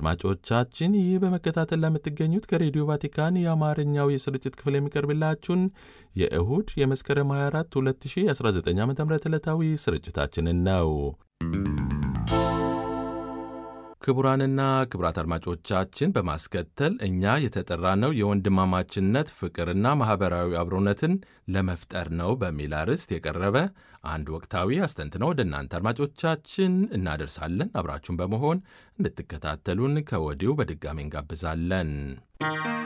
አድማጮቻችን ይህ በመከታተል ለምትገኙት ከሬዲዮ ቫቲካን የአማርኛው የስርጭት ክፍል የሚቀርብላችሁን የእሁድ የመስከረም 24 2019 ዓ ም ዕለታዊ ስርጭታችንን ነው። ክቡራንና ክቡራት አድማጮቻችን በማስከተል እኛ የተጠራነው የወንድማማችነት ፍቅርና ማኅበራዊ አብሮነትን ለመፍጠር ነው በሚል አርዕስት የቀረበ አንድ ወቅታዊ አስተንትነው ወደ እናንተ አድማጮቻችን እናደርሳለን። አብራችሁን በመሆን እንድትከታተሉን ከወዲሁ በድጋሚ እንጋብዛለን።